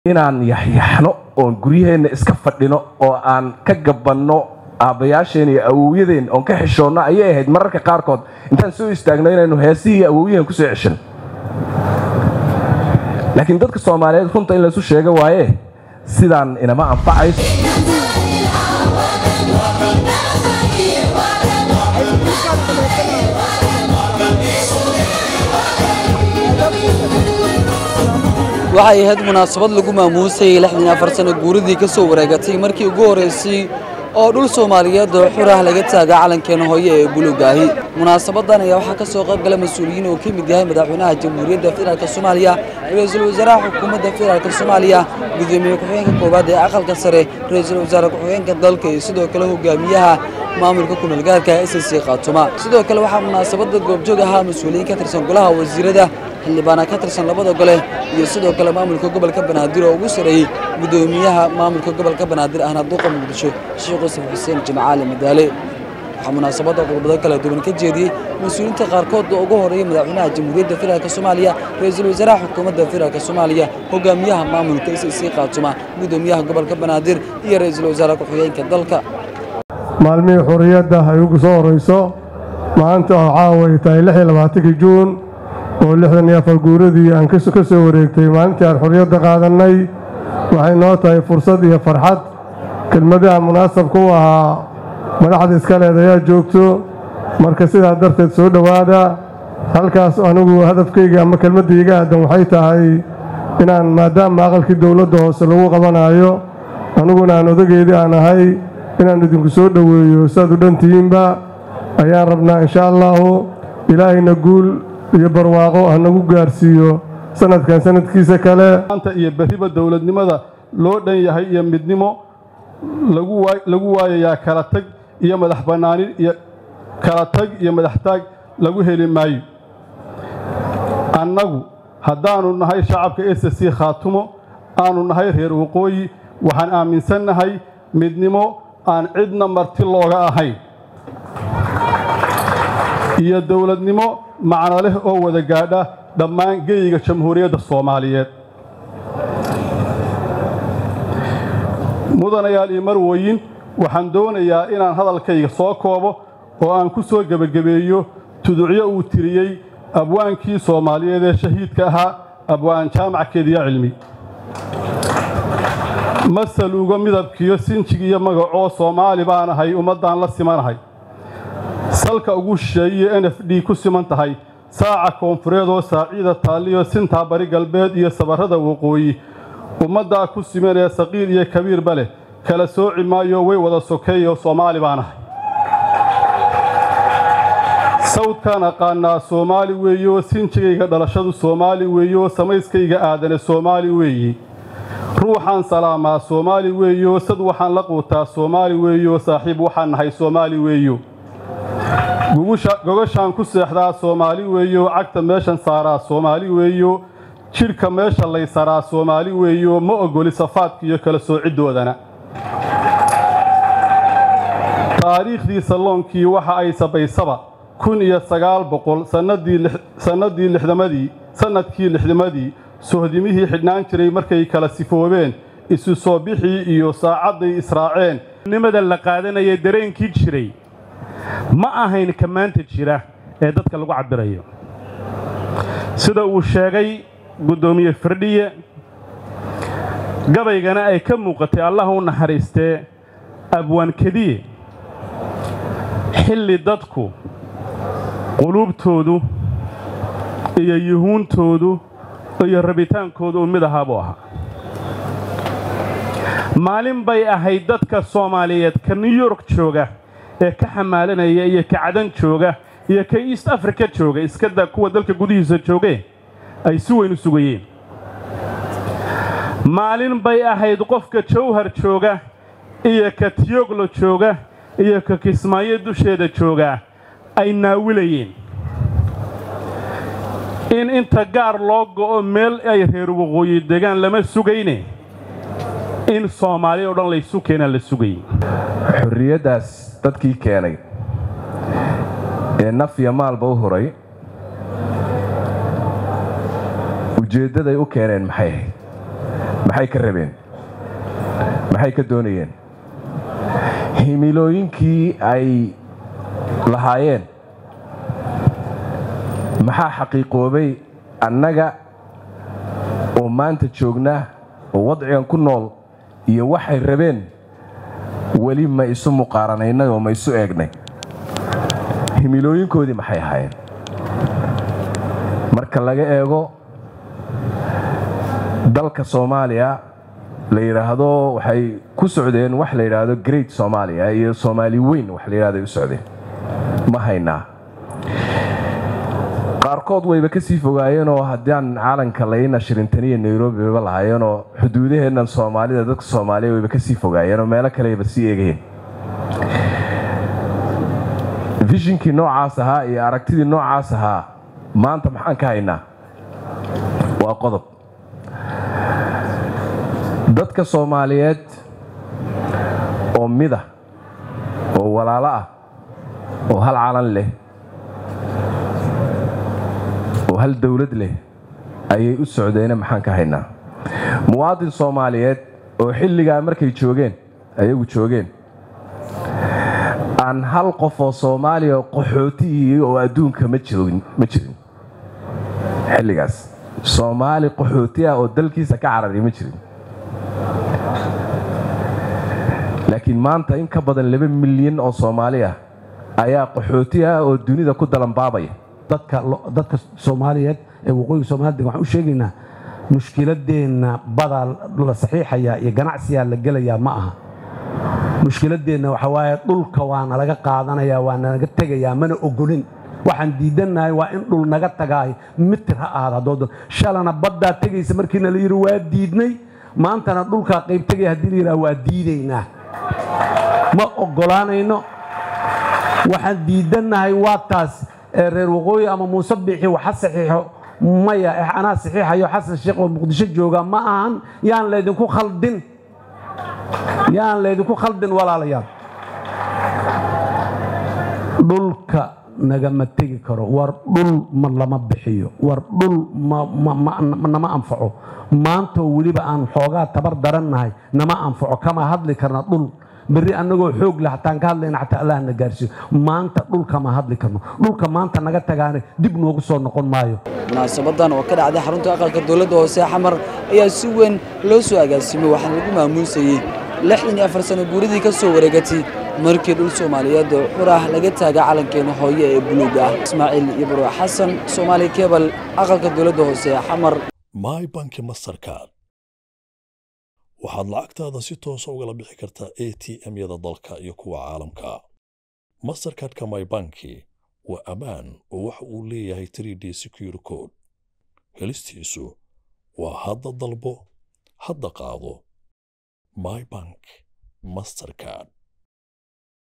inaan yaxyaxno oon guryaheenna iska fadhino oo aan ka gabanno aabbayaasheen iyo awowyadeen oon ka xishoonno ayay ahayd mararka qaarkood intaan soo istaagno inaynu heesihii awowyahen kusoo ceshan laakiin dadka soomaaliyeed runta in laysu sheega waaye sidaan inama anfacayso waxay ahayd munaasabad lagu maamuusayay lixdan iyo afar sano guuridii ka soo wareegatay markii ugu horraysay oo dhul soomaaliyeed oo xur ah laga taaga calankeena hooye ee buluugaahi munaasabadan ayaa waxaa ka soo qayb gala mas-uuliyiin oo ka mid yahay madaxweynaha jamhuuriyadda federaalk soomaaliya ra-iisul wasaaraha xukuumadda federaalk soomaaliya gudoomiye ku-xigeenka koowaad ee aqalka sare ra-iisul wasaare ku-xigeenka dalka iyo sidoo kale hogaamiyaha maamulka kumeelgaarka s c khaatuma sidoo kale waxaa munaasabada goobjoog ahaa mas-uuliyiin ka tirsan golaha wasiirada xildhibaana ka tirsan labada gole iyo sidoo kale maamulka gobolka banaadir oo ugu sareeyey gudoomiyaha maamulka gobolka banaadir ahna duuqa muqdisho sheekh yusuf xuseen jimcaali madaale waxaa munaasabadda qodobado kala duwan ka jeediyey mas-uuliyiinta qaarkood oo ugu horeeyey madaxweynaha jamhuuriyadda federaalk soomaaliya ra-iisul wasaaraha xukuumadda federaalk soomaaliya hogaamiyaha maamulka s c khaatuma gudoomiyaha gobolka banaadir iyo ra-iisul wasaare ku-xigeenka dalka maalmihii xurriyadda ay ugu soo horrayso maanta oo caaway tahay lix iyo labaatankii juun oo lixdan iyo afar guuradii aan ka soo wareegtay maalintii aan xurriyadda qaadannay waxay noo tahay fursad iyo farxad kelmadaha munaasabka u ahaa madaxda iskaleed ayaa joogto marka sidaa darteed soo dhowaada halkaas anigu hadafkayga ama kelmadda iga aadan waxay tahay inaan maadaama aqalkii dowladda hoose lagu qabanaayo aniguna aan odageedii aan ahay inaan idinku soo dhoweeyo siaad u dhantihiinba ayaan rabnaa insha allaahu ilaahayna guul iyo barwaaqo hanagu gaarsiiyo sanadkan sanadkiisa kale maanta iyo berriba dowladnimada loo dhan yahay iyo midnimo lagu waayayaa kala tag iyo madax bannaanin iyo kala tag iyo madax taag lagu heli maayo annagu haddaannu nahay shacabka s c khaatumo aanu nahay reer waqooyi waxaan aaminsannahay midnimo aan cidna marti looga ahayn iyo dowladnimo macno leh oo wada gaadha dhammaan geyiga jamhuuriyadda soomaaliyeed mudanayaal iyo marwooyin waxaan doonayaa inaan hadalkayga soo koobo oo aan ku soo gebagabeeyo tuducyo uu tiriyey abwaankii soomaaliyeed ee shahiidka ahaa abwaan jaamac kediya cilmi masaluugo midabkiiyo sinjig iyo magacoo soomaali baan ahay ummaddaan la simanahay salka ugu shisheeyiyo n f d ku siman tahay saaca koonfureed oo saaciida taalliyo sintaa bari galbeed iyo sabarrada waqooyi ummaddaa ku siman ee saqiir iyo kabiirba leh kala sooci maayo way wada sokeeyo soomaali baan ahay sawdkaan aqaannaa soomaali weeye oo sinjigayga dhalashadu soomaali weeye oo samayskayga aadane soomaali weeye ruuxaan salaamaa soomaali weeyo sad waxaan la quutaa soomaali weeyo saaxiib waxaan nahay soomaali weeyo gogashaan ku seexdaa soomaali weeyo cagta meeshan saaraa soomaali weeyo jidhka meesha laysaraa soomaali weeyo ma ogoli safaadka iyo kala soocidoodana taariikhdii salloonkii waxa ay sabaysaba kun iyo sagaal boqol sannadii lixdamadii sannadkii lixdamadii sohdimihii xidhnaan jiray markay kala sifoobeen isu soo bixii iyo saacadday israaceen nimada la qaadanaya dareenkii jiray ma ahayn ka maanta jira ee dadka lagu cabbirayo sida uu sheegay guddoomiye firdhiye gabaygana ay ka muuqatay allah u naxariistee abwaan kediye xilli dadku quluubtoodu iyo yuhuuntoodu iyo rabitaankooda uu mid ahaa buu ahaa maalin bay ahayd dadka soomaaliyeed ka new york jooga ee ka xamaalanaya iyo ka cadan jooga iyo ka east africa jooga iskada kuwa dalka gudihiisa joogeen ay si weyn u sugayeen maalin bay ahayd qofka jawhar jooga iyo ka tiyoglo jooga iyo ka kismaayo dusheeda joogaa ay naawilayeen in inta gaar loo go'o meel ay reer waqooyi degaan lama sugayne in soomaali oo dhan laysu keenaa la sugayay xorriyaddaas dadkii keenay ee naf iyo maalba u huray ujeeddaday u keeneen maxay ahayd maxay ka rabeen maxay ka doonayeen himilooyinkii ay lahaayeen maxaa xaqiiqoobay annaga oo maanta joognaa oo wadcigan ku nool iyo waxay rabeen weli ma isu muqaaranaynay oo ma isu eegnay himilooyinkoodii maxay ahaayeen marka laga eego dalka soomaaliya la yidhaahdo waxay ku socdeen wax la yidhaahdo great soomaaliya iyo soomaali weyn wax la yidhahdo ay u socdeen ma haynaa qaarkood wayba ka sii fogaayeenoo haddaan caalanka layna shirintaniya nairobi bayba lahaayeenoo xuduudaheennan soomaalida dadka soomaaliya wayba ka sii fogaayeenoo meelo kaleyba sii eegayeen vishinkii noocaas ahaa iyo aragtidii noocaas ahaa maanta maxaan ka haynaa waa qodob dadka soomaaliyeed oo mida oo walaalo ah oo hal calan leh oo hal dowlad leh ayay u socdeene maxaan ka haynaa muwaadin soomaaliyeed oo xilligaa markay joogeen ayagu joogeen aan hal qof oo soomaaliya qaxootihii oo adduunka ma jirin ma jirin xilligaas soomaali qaxooti ah oo dalkiisa ka carari ma jirin laakiin maanta in ka badan laba milyan oo soomaali ah ayaa qaxooti ah oo dunida ku dalanbaabaya dadka soomaaliyeed ee waqooyiga soomaalida waxaan u sheegaynaa mushkiladeenna badaa la saxiixayaa iyo ganacsiyaa la gelayaa ma aha mushkiladeenna waxaa waaye dhulka waana laga qaadanayaa waa nalaga tegayaa mana ogolin waxaan diidannahay waa in dhul naga tagaay mitir ha ahaada haddooda shalana baddaa tegaysa markiina la yidhi waa diidnay maantana dhulkaa qayb tegaya haddii la yidhaha waa diidaynaa ma oggolaanayno waxaan diidannahay waa taas ee reer waqooyi ama muuse biixi waxa saxiixo maya anaa saxiixayo xasan sheekh oo muqdisho jooga ma ahan yaan laydinku khaldin yaan laydinku khaldin walaalayaal dhulka nagama tegi karo war dhul ma lama bixiyo war dhul nama anfaco maantoo weliba aan xoogaa tabar darannahay nama anfaco kama hadli karna dhul berri annagoo xoog leh hataan ka hadlayna xataa allah na gaarsiiyo maanta dhulkama hadli karno dhulka maanta naga tagaane dib noogu soo noqon maayo munaasabadan oo ka dhacday xarunta aqalka dowladda hoose xamar ayaa si weyn loo soo agaasimay waxaana lagu maamuusayey lixdan iyo afar sano guuridii ka soo wareegatay markii dhul soomaaliyeed oo xur ah laga taaga calankeena hooye ee buluuga ah ismaaciil ibro xasan soomaali kebal aqalka dowladda hoose xamar my banki mastercard waxaad lacagtaada si toosa ugala bixi kartaa a t m-yada dalka iyo kuwa caalamka mastercardka my banki waa ammaan oo waxa uu leeyahay 3d secure code helistiisu waa hadda dalbo hadda qaado my bank mastercard